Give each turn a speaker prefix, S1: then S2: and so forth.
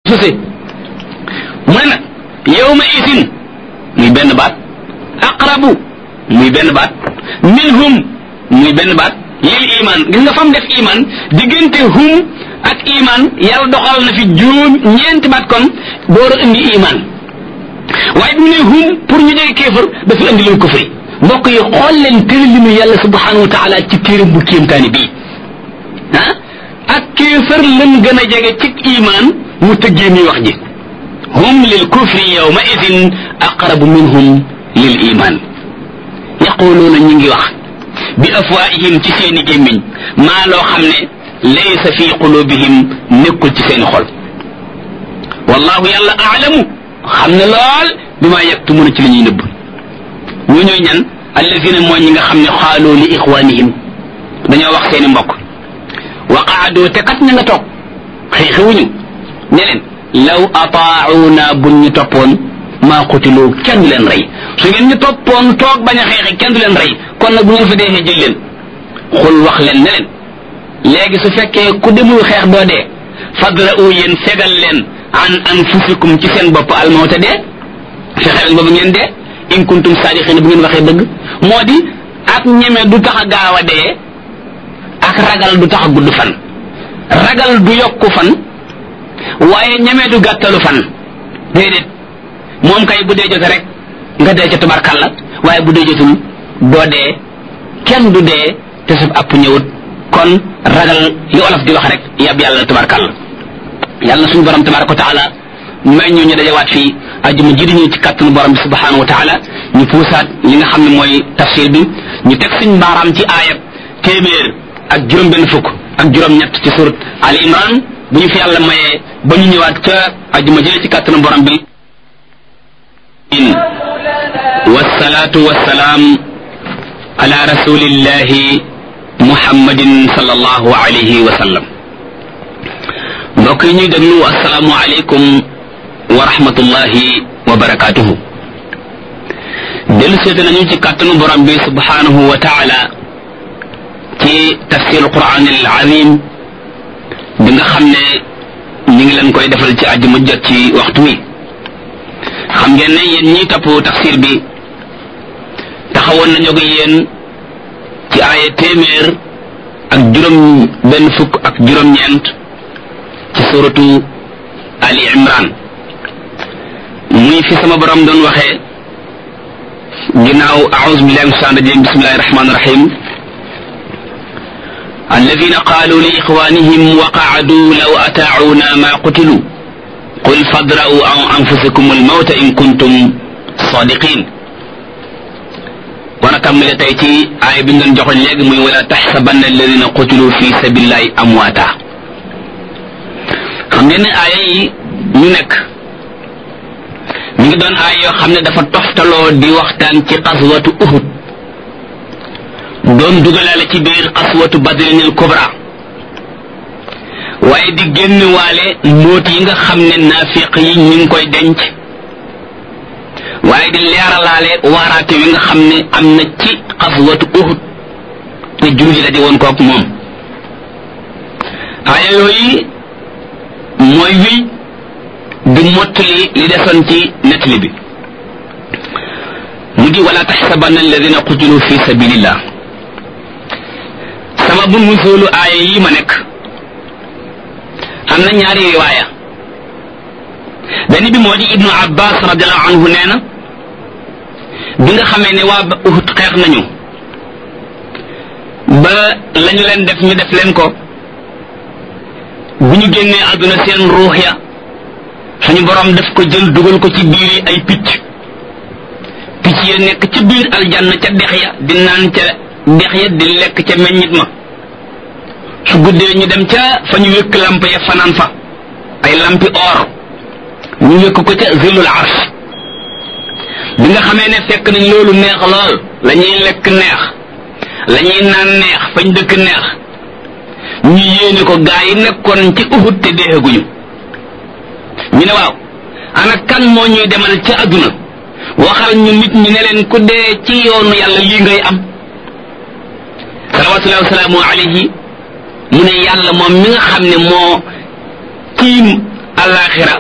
S1: tuse mu ne nag yawma isin muy benn baat aqrabu muy benn baat minhum muy benn baat lil iman gis nga fam def iman diggante hum ak iman yàlla doxal na fi juróom ñeenti baat kon door a indi iman waaye bi mu ne hum pour ñu jege kéefër dafa indi leen kufri mbokk yi xool leen tëralinu yàlla subhanahu wa taala ci téere bu kéemtaani bii ah ak kéefër lan gën a jege ci iman mu tëggee mi wax ji hum lil kufri yawma idin aqrabu minhum lil iman yaquluuna ñu ngi wax bi afwaihim ci seeni gémmiñ maa loo xam ne laysa fi qulubihim nekkul ci seeni xol wallahu yàlla aalamu xam ne lool bi maa yaktumuna ci li ñuy nëbb ñoo ñooy ñan allazina mooy ñi nga xam ne xaaloo li ixwanihim dañoo wax seeni mbokk wa qaadoo te kat ña nga toog xëy xewuñu ne leen law ataauna buñ ñu toppoon maa qutiloo kenn du leen rey su ngeen ñu toppoon toog bañ a xeexi kenn du leen rey kon nag bu ngeen fa deexee jël leen xul wax leen ne leen léegi su fekkee ku demul xeex doo dee fadra'u yéen fegal leen an anfusikum ci seen bopp almawta dee fexe leen ba bu ngeen dee in kuntum saadiqin bu ngeen waxee dëgg moo di ak ñeme du tax a gaaw a dee ak ragal du tax a gudd fan ragal du yokku fan waaye ñeme du gàttalu fan déedéet moom kay bu dee jote rek nga dee ca tubarkalla waaye bu dee jotul doo dee kenn du dee te sab app ñëwut kon ragal li olof di wax rek yab yàlla tubarkalla yàlla na suñu borom tabaraka wa taala may ñu ñu dajawaat fii ajuma ji di ñëw ci kàttanu borom bi subhanahu wa taala ñu puusaat li nga xam ne mooy tafsir bi ñu teg suñ mbaaraam ci aayab téeméer ak juróom benn fukk ak juróom ñett ci surat al imran bu ñu fi yàlla mayee ba ñu ñëwaat ca ajuma jële ci kàttanu borom bi والصلاة والسلام على رسول الله محمد صلى الله عليه وسلم mbokk yi ñuy déglu asalaamu aleykum wa rahmatullahi wa barakatuhu dellu seete nañu ci kàttanu borom bi subhanahu wa taala ci tafsir quran al azim bi nga xam ne ñu ngi leen koy defal ci àjjuma jot ci waxtu wi xam ngeen ne yéen ñiy topp tafsir bi taxawoon nañu ko yéen ci aaya téeméer ak juróom benn fukk ak juróom-ñeent ci suratu ali imran muy fi sama borom doon waxee ginnaaw aouzu billahi min shaitan rajim bismillahi rahmani rahim الذين قالوا لإخوانهم وقعدوا لو أطاعونا ما قتلوا قل فادرأوا عن أنفسكم الموت إن كنتم صادقين wana tàmbale tey ci aay bi ñu doon joxoñ léegi muy wala taxsabanna alladina qutilu fi sabilillahi amwaata xam ngeen ne aaya yi ñu nekk ñu ngi doon aay yoo xam ne dafa toftaloo di waxtaan ci xaswatu uhud doon dugalaale ci biir xaswatu badrinil kubra waaye di génn waale mbóot yi nga xam ne naafiq yi ñu ngi koy denc waaye di leeralaale waaraate wi nga xam ne am na ci xaswatu uhud te jullit yi la di woon kook moom aaya yooyu mooy wiy di mottali li desoon ci nettali bi mu di wala taxsabanna alladina qutilu fi sabilillah sababu nusulu aaya yi ma nekk am na ñaari riwaaya benn bi moo di ibnu abbas radiallahu anhu nee na bi nga xamee ne waa uhud xeex nañu ba lañu leen def ñu def leen ko bu ñu génnee àdduna seen ruux ya suñu borom daf ko jël dugal ko ci biiri ay picc picc ya nekk ca biir aljanna ca dex ya di naan ca dex ya di lekk ca meññit ma su guddee ñu dem ca fa ñu wékk lamp ya fanaan fa ay lampi or ñu wékk ko ca zilul arsh bi nga xamee ne fekk nañ loolu neex lool la ñuy lekk neex la ñuy naan neex fañ dëkk neex ñu yéene ko gaa yi nekkoon ci uhud te deexaguñu ñu ne waaw ana kan moo ñuy demal ca adduna waxal ñu nit ñi ne leen ku dee ci yoonu yàlla lii ngay am salawatullahi wasalaamu alayhi mu ne yàlla moom mi nga xam ne moo tiim alaxira